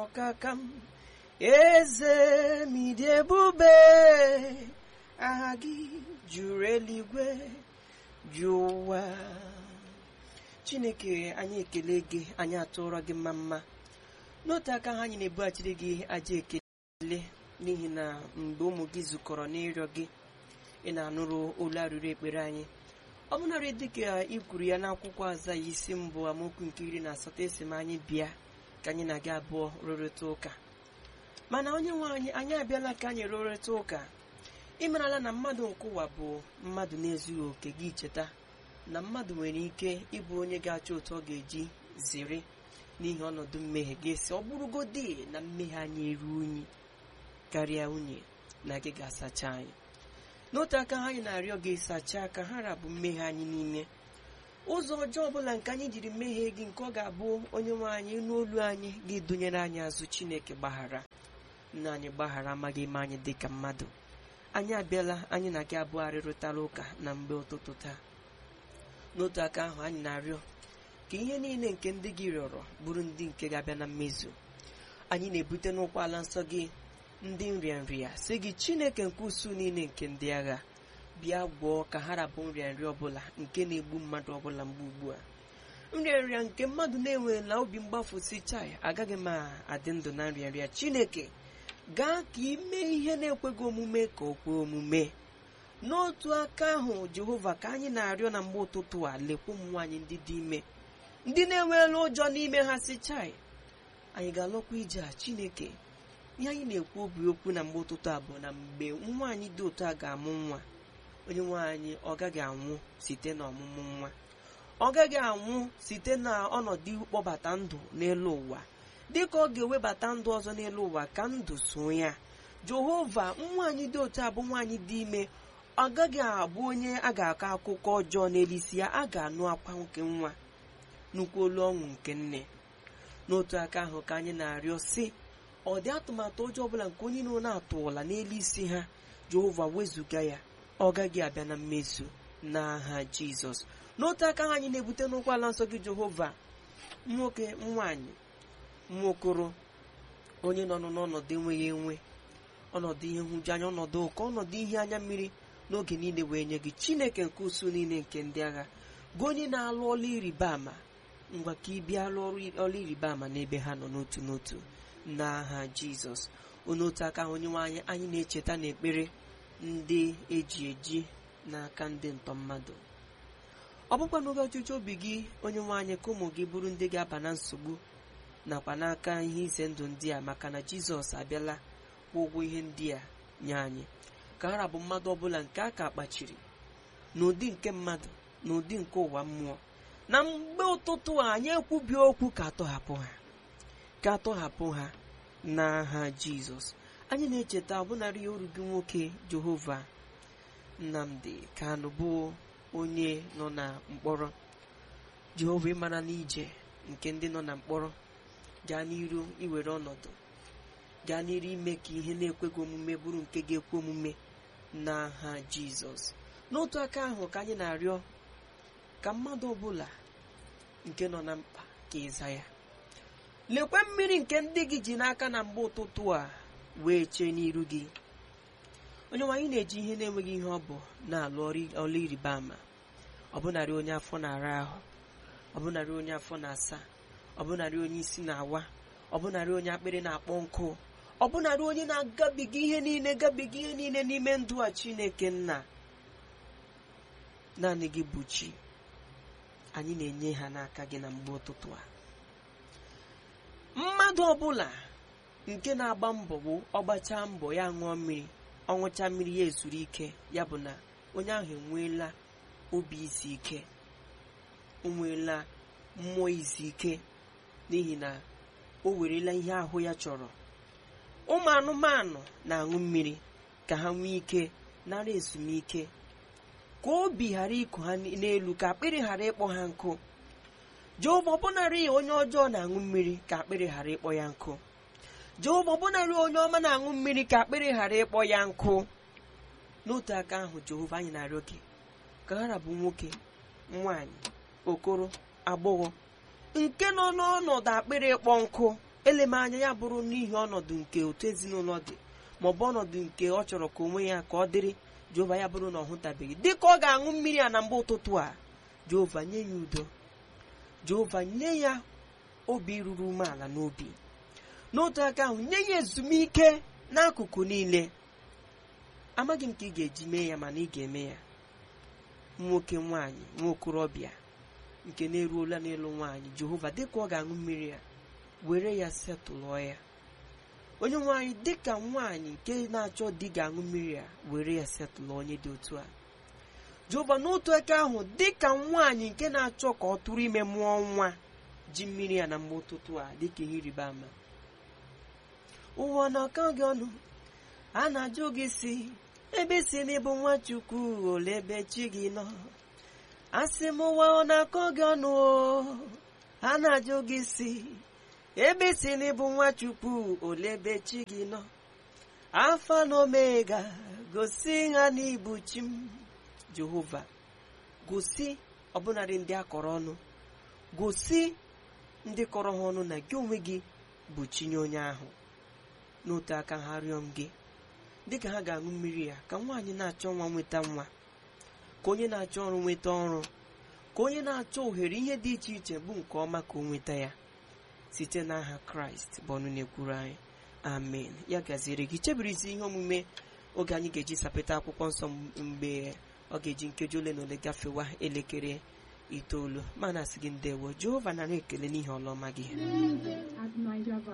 ọkaka m eze m ịdị ebube aha gị juru eluigwe ju ụwa chineke anyị ekele gị anyị atụrọ gị mma mma n'otu aka ha anyị na-ebughachiri gị aja ekele n'ihi na mgbe ụmụ gị zukọrọ n'ịrịọ gị ị na-anụrụ olu arịrịọ ekpere anyị ọ bụnarị dịka i kwuru ya n'akwụkwọ aza ya isi mbụ amaokwu nke iri na asatọ esi m anyị bịa ka anyị na gị abụọ rụrịta ụka mana onye nwe anyị anyị abịala ka anyị rụrịta ụka ịmarala na mmadụ nke ụwa bụ mmadụ na-ezughị oke gị cheta na mmadụ nwere ike ịbụ onye ga-achọ otu ọ ga-eji zere n'ihi ọnọdụ mmehie ga-esi ọ bụrụgodị na mmehie anyị eru unyi karịa unyi na gị ga-asacha anyị n'otu aka ha anyị na-arịọ gị sachaa ka ha rabụ mmehie anyị n'ime ụzọ ọjọọ ọbụla nke anyị jiri mmehie gị nke ọ ga-abụ onye nwe anyị n'olu anyị gị dụnyere anyị azụ chineke gbaghara nna anyị gbaghara amaghị ime anyị dị ka mmadụ anyị abịala anyị na gị abụọ arịrịtara ụka na mgbe ụtụtụ taa n'otu aka ahụ anyị na-arịọ ka ihe niile nke ndị gị rịọrọ bụrụ ndị nke ga-abịa na mmezu anyị na-ebute n'ụkwụ ala nsọ gị ndị nrịanrịa si gị chineke nke usu niile nke ndị agha bịa gwọọ ka ha rabụ nrịanrịa ọbụla nke na-egbu mmadụ ọbụla mgbe ugbu a nrịanrịa nke mmadụ na-enweela obi mgbafu si chai agaghị m adị ndụ na nrịanrịa chineke gaa ka ime ihe na-ekweghị omume ka o kwee omume n'otu aka ahụ jehova ka anyị na-arịọ na mgbe ụtụtụ a lekwa ụmụ nwaanyị ndị dị ime ndị na-enweela ụjọ n'ime ha si chai anyị ga-alọkwa ije a chineke ihe anyị na-ekwu obi okwu na mgbe ụtụtụ a bụ na mgbe nwaanyị dị otu a ga-amụ nwa onye nwaanyị ọ gaghị anwụ site na ọmụmụ nwa ọ gaghị anwụ site na ọnọdụ kpọbata ndụ n'elu ụwa dịka ọ ga-ewebata ndụ ọzọ n'elu ụwa ka ndụ so ya jehova nwaanyị dị otu a bụ nwaanyị dị ime ọ gaghị abụ onye a ga-akọ akụkọ ọjọọ n'elisi ya a ga-anụ akwa nke nwa nnukwu olu ọṅụ nke nne n'otu aka ahụ ka anyị na-arịọ si ọ dị atụmatụ ọjọọ ọbụla nke onye nọ na-atụwala n'elu isi ha jehova wezụga ya ọ gaghị abịa na mmezu n'aha jizọs n'otu aka ahụ anyị na-ebute n'ụkwụ ala nsọ gị jehova nwoke nwaanyị nwaokoro onye nọ n'ọnọdụ enweghị enwe ọnọdụ ihe nhụjuanya ọnọdụ ụkọ ọnọdụ ihe anya mmiri n'oge niile wee nye gị chineke nke usu niile nke ndị agha gị onye na-alụ ọlụ ịrịba ama ngwa ka ị bịa lụọ ọlụ ịrịba ama n'ebe ha nọ n'otu n'otu n'aha jizọs otu aka ahụ onye nwe anyị anyị na-echeta n'ekpere ndị eji eji n'aka ndị ntọ mmadụ ọ bụkwa n'oge ọchịchị obi gị onye nwe anyị ka ụmụ gị bụrụ ndị ga-aba na nsogbu nakwa n'aka ihe ize ndụ ndị a maka na jizọs abịala kwụ ụgwọ ihe ndị a nye anyị ka ha rabụ mmadụ ọbụla nke a ka kpachiri n'ụdị nke mmadụ na ụdị nke ụwa mmụọ na mgbe ụtụtụ a anyị ekwubi okwu ka atọhapụ ha ka atọhapụ ha n'aha jizọs anyị na-echeta ọbụnarị oru gị nwoke jehova nnamdi kanụ bụ onye nọ na mkpọrọ jehova ịmara n'ije nke ndị nọ na mkpọrọ gaa n'iru iwere ọnọdụ gaa n'iru ime ka ihe na-ekweghị omume bụrụ nke ga-ekwe omume n'aha jizọs n'otu aka ahụ ka anyị na-arịọ ka mmadụ ọbụla nke nọ na mkpa ka ịza ya lekwe mmiri nke ndị gị ji n'aka na mgbe ụtụtụ a wee chee n'iru gị onye nwaanyị na-eji ihe na-enweghị ihe ọ bụ na-alụ ọrụ ịrịba ama ọbụnarị onye afọ na-ara ahụ ọbụnarị onye afọ na-asa ọbụnarị onye isi na-awa ọbụnarị onye akpịrị na-akpọ nkụ ọbụnarị onye na-agabiga ihe niile gabiga ihe niile n'ime ndụ a chineke nna naanị gị bụ chi anyị na-enye ha n'aka gị na mgbe ụtụtụ a mmadụ ọbụla nke na-agba mbọ bụ ọgbacha mbọ ya ṅụọ mmiri ọṅụcha mmiri ya ezuru ike ya bụ na onye ahụ enweela obi izu ike onweela mmụọ izu ike n'ihi na o werela ihe ahụ ya chọrọ ụmụ anụmanụ na-aṅụ mmiri ka ha nwee ike nara ezumike ka obi ghara ịkụ ha n'elu ka akpịrị ghara ịkpọ ha nkụ jehova ọbụnarị onye ọjọọ na-aṅụ mmiri ka akpịrị ghara ịkpọ ya nkụ jehova ọbụnarị onye ọma na-aṅụ mmiri ka akpịrị ghara ịkpọ ya nkụ n'otu aka ahụ jehova anyị na-arịọ gị ka ha bụ nwoke nwanyị okoro agbọghọ nke nọ n'ọnọdụ akpịrị ịkpọ nkụ eleme anya ya bụrụ n'ihi ọnọdụ nke otu ezinụlọ dị maọbụ ọnọdụ nke ọ chọrọ ka onwe ya ka ọ dịrị jehova ya bụrụ na ọ hụtabeghị dịka ọ ga-aṅụ mmiri a na mgbe ụtụtụ a jehova nye ya udo jehova nye ya obi ruru umeala n'obi n'otu aka ahụ nye ya ezumike n'akụkụ niile amaghị m ka ị ga-eji mee ya mana ị ga-eme ya nwoke nwaanyị nwa okorobịa nke na-eruola n'ịlụ nwaanyị jehova dịka ọ ga-aṅụ mmiri ya were ya setụlụọ ya onye nwaanyị dịka nwaanyị nke na-achọ di ga-aṅụ mmiri ya were ya setụlụ onye dị otu a jehova n'otu aka ahụ dịka nwaanyị nke na-achọ ka ọ tụrụ ime mụọ nwa ji mmiri ya na mgbe ụtụtụ a dịka ihe ịrịba ama ụwa na-akọ gị ọnụ a na-ajụ gị si ebe si n'ịbụ nwa chukwu ole ebe chi gị nọ asị m ụwa ọ na-akọ gị ọnụ o a na-ajụ gị si ebe si n'ịbụ nwa chukwu ole ebe chi gị nọ alfa na omega gosi ha n'ibu chi m jehova gosi ọbụnadị ndị akọrọ ọnụ gosi ndị kọrọ ha ọnụ na gị onwe gị bụ chinye onye ahụ n'otu aka ha rịọ m gị dịka ha ga-aṅụ mmiri ya ka nwaanyị na-achọ nwa nweta nwa ka onye na-achọ ọrụ nweta ọrụ ka onye na-achọ ohere ihe dị iche iche bụ nke ọma ka o nweta ya site n'aha kraịst bụ ọnụ na-ekwuru anyị amen ya gaziere gị chebirizi ihe omume oge anyị ga-eji sapeta akwụkwọ nsọ mgbe ọ ga-eji nkeji ole na ole gafewa elekere itoolu ma na-asị gị ndewo jehova nara ekele n'ihe ọlọma gị at Niger